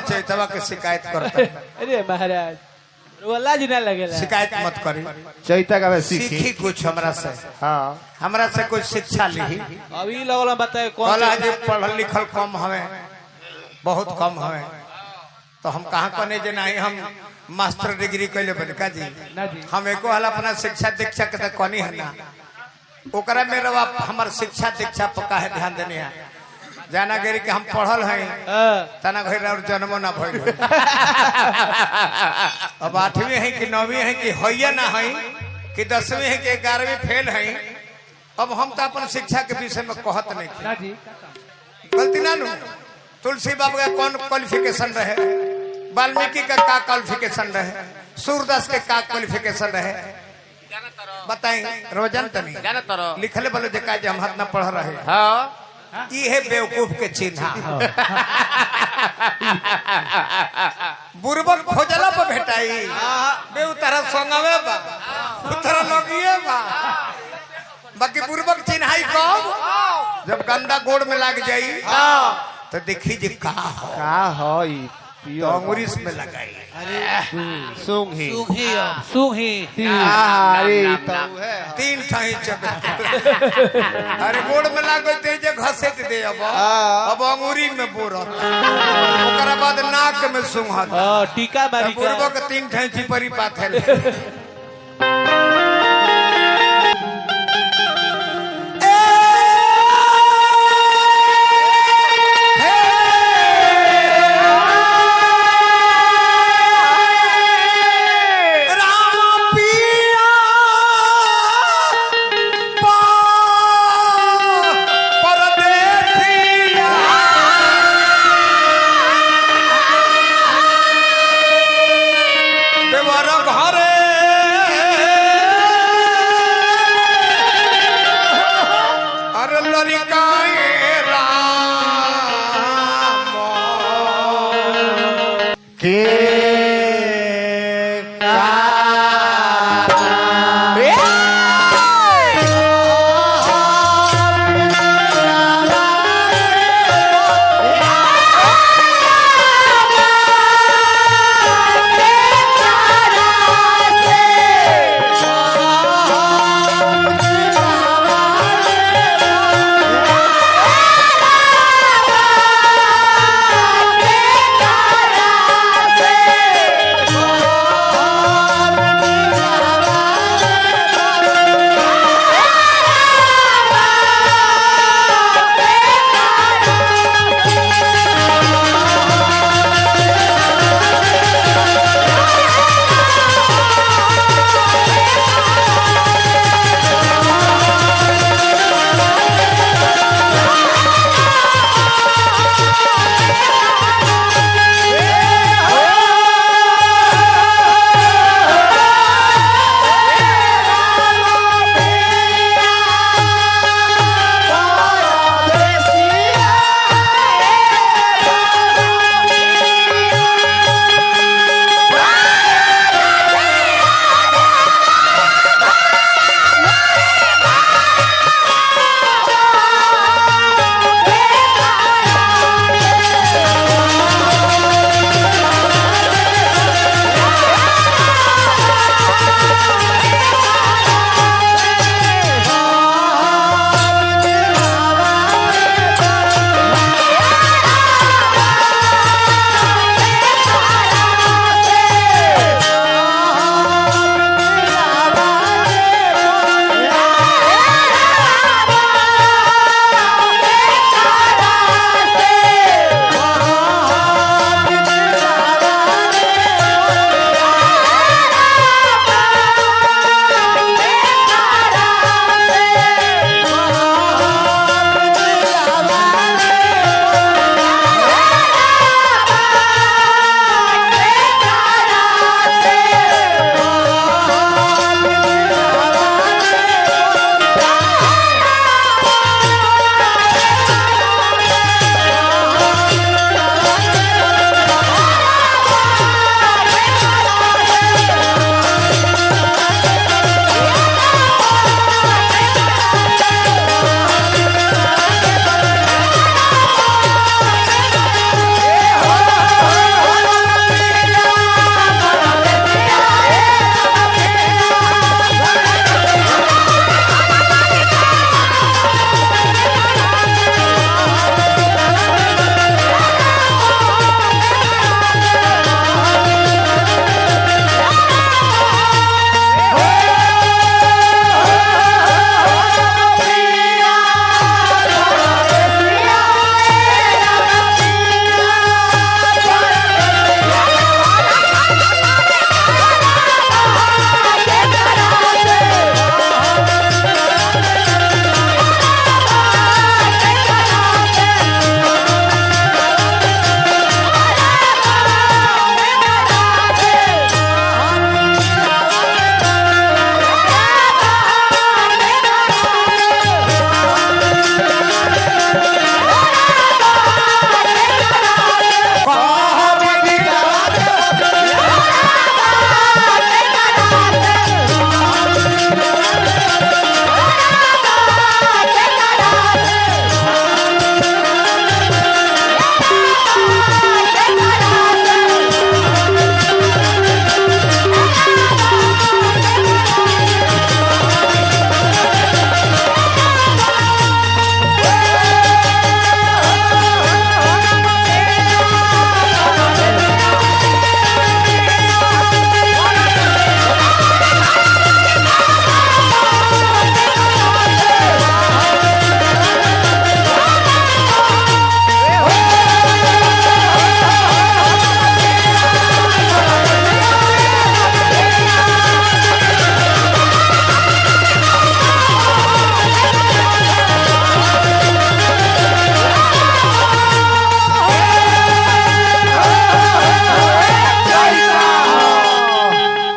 चैतवा के शिकायत करता अरे महाराज वल्ला जी ना लगेला शिकायत मत करी चैता का मैं सीखी सीखी कुछ हमरा से हाँ हमरा से कुछ शिक्षा ली अभी लगल बताए कौन कहला सी- जे पढ़ल लिखल कम हवे बहुत कम हवे तो हम कहाँ कने जे नहीं हम मास्टर डिग्री कैले बड़का जी ना जी हम एको हाल अपना शिक्षा दीक्षा के तो कनी है ना ओकरा में रवा हमर शिक्षा दीक्षा पर काहे ध्यान देने है जाना गिरी के हम पढ़ल हैं हाँ, तना घर और जन्मो ना भइल होई। अब आठवीं है कि नौवीं है कि होइए ना है कि दसवीं है कि ग्यारहवीं फेल है अब हम तो अपन शिक्षा के विषय में कहत नहीं ना जी गलती ना लू तुलसी बाबू का कौन क्वालिफिकेशन रहे वाल्मीकि का का क्वालिफिकेशन रहे सूरदास के का क्वालिफिकेशन रहे बताई रोजन तनी जाना तोरो लिखले बोलो जे का जे हम हाथ ना पढ़ रहे हाँ ई है बेवकूफ के चिन्ह बुरबक खोजला पर भेटाई बे उतारा संगवे बा उतारा लगिए बा बाकी बुरबक चिन्हाई कब जब गंदा गोड़ में लग जाई तो देखी जे का हो का हो ई तो पियो अंगुरी में लगाई सुंग ही सुही सुही अरे ई तो है तीन ठाई चब अरे गोड़ में लागल ते जे घसेट दे अब हाँ। अब अंगुरी में बोरत ओकरा बाद नाक में सुंघत हाँ, टीका मारी का पूर्वक तीन ठाई चिपरी पाथर